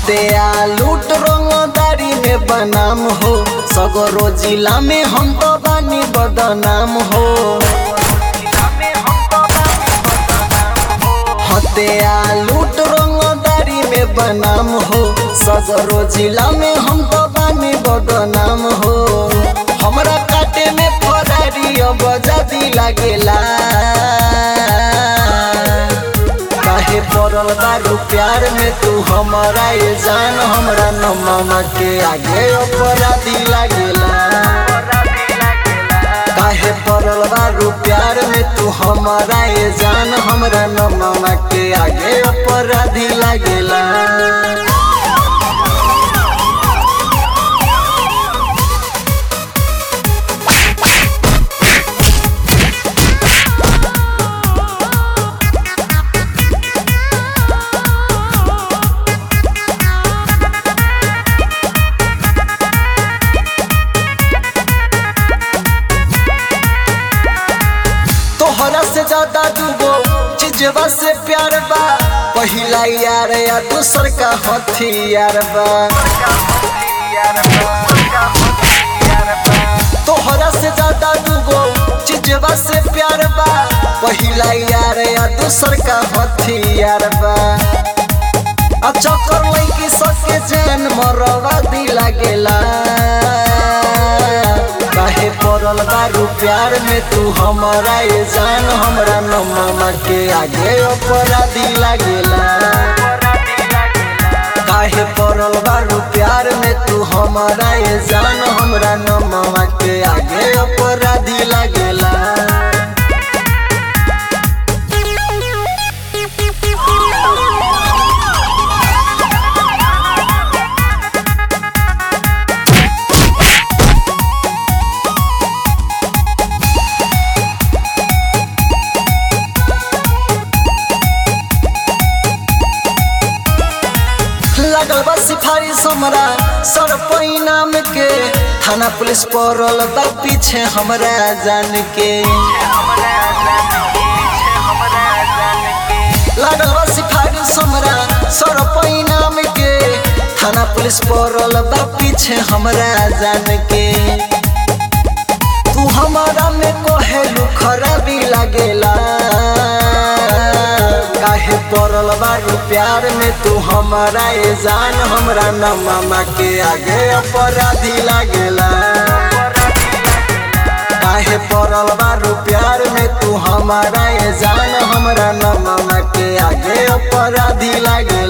हत्या लूट रंगदारी में बनाम हो सगरो जिला में हम तो बानी बदनाम हो हत्या लूट रंगदारी में बनाम हो सगरो जिला में हम तो बानी बदनाम हो हमरा काटे में फरारी अब जाती लागेला काहे पड़ल बारू प्यार में तू हमारा ये जान हमरा न मामा के आगे अपराधी लागेला काहे पड़ल बारू प्यार में तू हमारा ये जान हमरा न मामा के आगे अपराधी लागेला तोहरा से ज्यादा दूगो चीजवा से प्यार बा पहिला यार या दूसर का हथियार बा तोहरा से ज्यादा दूगो चीजवा से प्यार बा पहिला यार या दूसर का हथियार बा आ चक्कर लैकी सके जैन मरवा दी लागेला काहे पड़ल बारू प्यार में तू हमारा ये जान हमरा न मामा के आगे अपराधी लागेला काहे पड़ल बारू प्यार में तू हमारा ये जान हमरा न मामा के आगे अपराधी लागेला लगल बा सिफारिश हमरा सर नाम के थाना पुलिस पड़ल बा पीछे हमरा जान के लगल बा सिफारिश हमरा सर नाम के थाना पुलिस पड़ल बा पीछे हमरा जान के तू हमारा में कहेलू खराबी लागेला काहे पड़ल बारू प्यार में तू हमारा ये जान हमरा न मामा के आगे अपराधी लागेला काहे पड़ल बारू प्यार में तू हमारा ये जान हमरा न मामा के आगे अपराधी लागेला